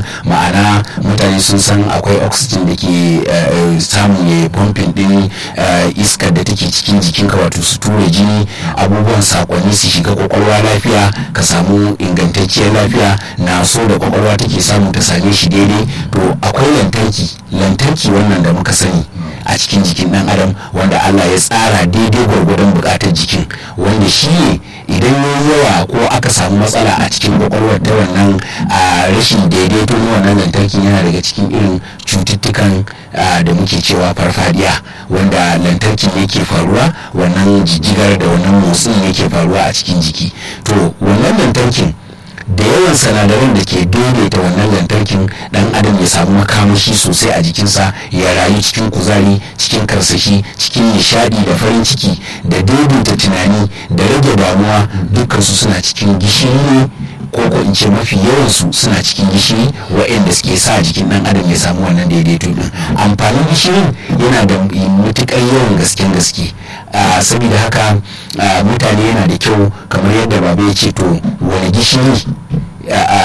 ma'ana mutane sun san akwai oxygen da ke samun ya pumping din iskar da take cikin jikinka wato su tura jini abubuwan sakonni su shiga kwakwalwa lafiya ka samu ingantacciyar lafiya na so da kwakwalwa take samu ta same shi daidai to akwai lantarki lantarki wannan da muka sani a cikin jikin dan adam wanda Allah ya tsara daidai gwargwadon bukatar jikin wanda shi ne idan ya yawa ko aka samu matsala a cikin kwakwalwar ta wannan rashin daidaito na wannan lantarki yana daga cikin irin cututtukan da muke cewa farfadiya wanda lantarki yake faruwa wannan jijjigar da wannan motsin yake faruwa a cikin jiki to wannan lantarkin da yawan sinadaran da ke daidaita wannan lantarkin dan adam ya samu makamashi sosai a jikinsa ya rayu cikin kuzari cikin karsashi cikin nishadi da farin ciki da daidaita tunani da rage damuwa dukkansu suna cikin gishiri ne ko ko in ce mafi yawansu suna cikin gishiri waɗanda suke sa jikin dan adam ya samu wannan daidaito din amfanin gishirin yana da matukar yawan gasken gaske saboda haka mutane yana da kyau kamar yadda baba ya ce to wani gishiri